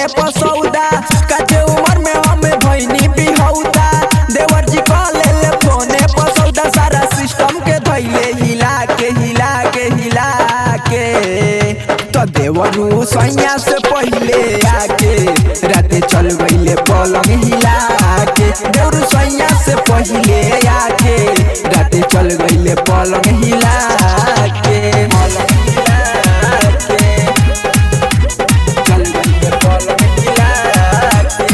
पसौदा काटे उमर में हमें भैनी बिहौदा देवर जी कहले ले फोने पसौदा सारा सिस्टम के धैले हिला के हिला के हिला के तो देवरू सैया से पहिले आके राते चल गईले पलंग हिला के देवरू सैया से पहिले आके राते चल गईले पलंग हिला के पलंग हिला के चल गईले पलंग हिला के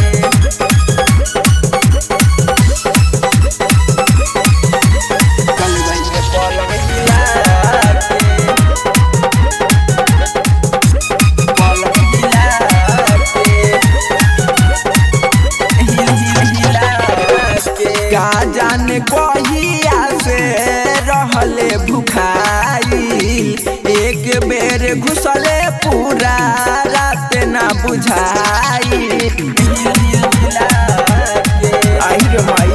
चल गईले पलंग हिला के पलंग हिला के का जाने कहिया से रहले भुखाई एक बेर घुसले पूरा रात ना बुझाई आई रे माई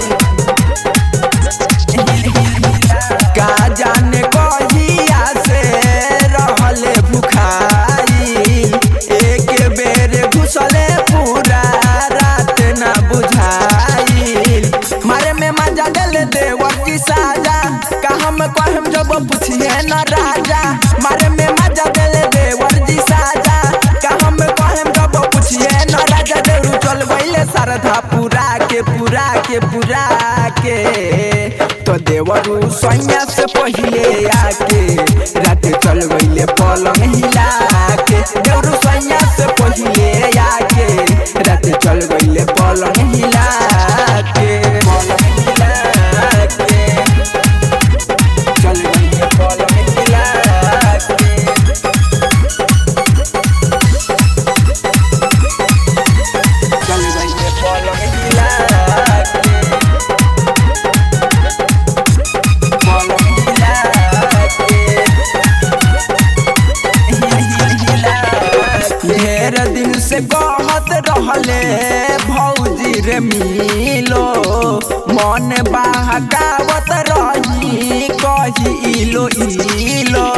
का जाने कहिया से रहले भुखाई एक बेर घुसले पूरा रात ना बुझाई मारे में मजा दिल देवर की साजा का हम कहम जब पूछिए न राजा मारे में मजा दिल देवर जी साजा का हम कहम जब पूछिए न राजा देवरू चल गईले सरधा पूरा के पूरा के पूरा के तो देवरू सैया से पहिले आके राते चल गईले पलंग हिला के देवरू सैया से पहिले आके राते चल गईले पलंग हिला के पलंग हिला के चल गईले पलंग हिला के चल गईले पलंग हिला के पलंग हिला के ढेर दिन से कहत रहले भौजी रे मिलो मन बहकावत रही कही इलो इलो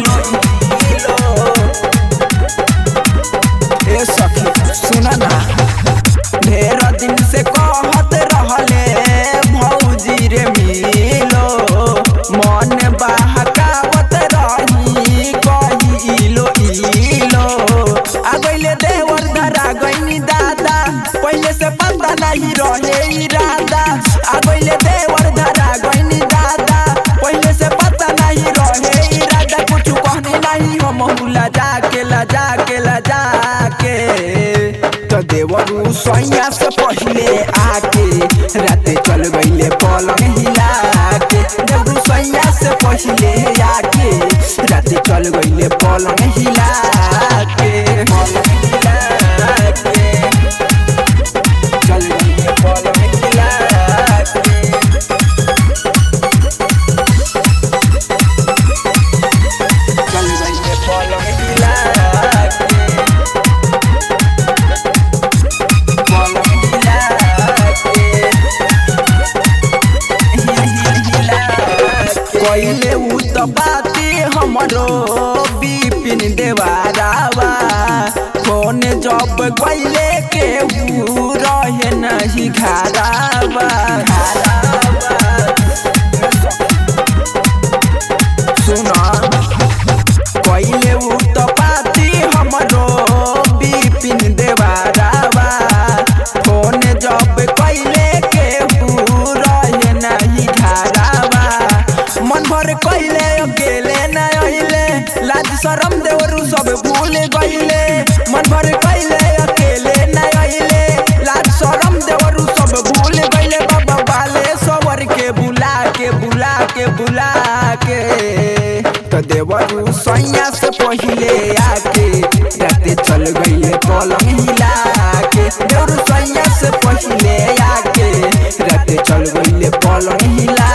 ए सखी सुना ना ढेर दिन से कहत रहले भौजी रे मिलो मन बहकावत रही कही इलो इलो आ गईले देवर धरा गईनी दादा पहले से पता नहीं रहे इरादा आ गईले देवर धरा गईनी दादा पहले से पता नहीं रहे इरादा कुछ कहने नहीं हम ला जाके ला जाके ला जाके तो देवरू सैया से पहिले आके राते चल गईले पलंग हिला के देवरू सैया से पहिले आके राते चल गईले पलंग हिला के पलंग हिला के चल गईले पलंग हिला के चल गईले पलंग हिला के पलंग हिला के कइले उ त बाती हमरो बिपिन देवारावा फोन जब कइले के उ रहे नहीं घरावा सुना कइले उ त बाती हमरो बिपिन देवारावा फोन जब कइले के उ रहे नहीं घरावा मन भर कइले अकेले न अइले लाज शरम देवरू सब भूल गइले मन भर कइले अकेले न अइले लाज शरम देवरू सब भूल गइले बाबा बाले सवर के बुला के बुला के बुला के तो देवरू सैया से पहिले आके राते चल गइले पलंग हिला के देवरू सैया से पहिले आके राते चल गइले पलंग हिला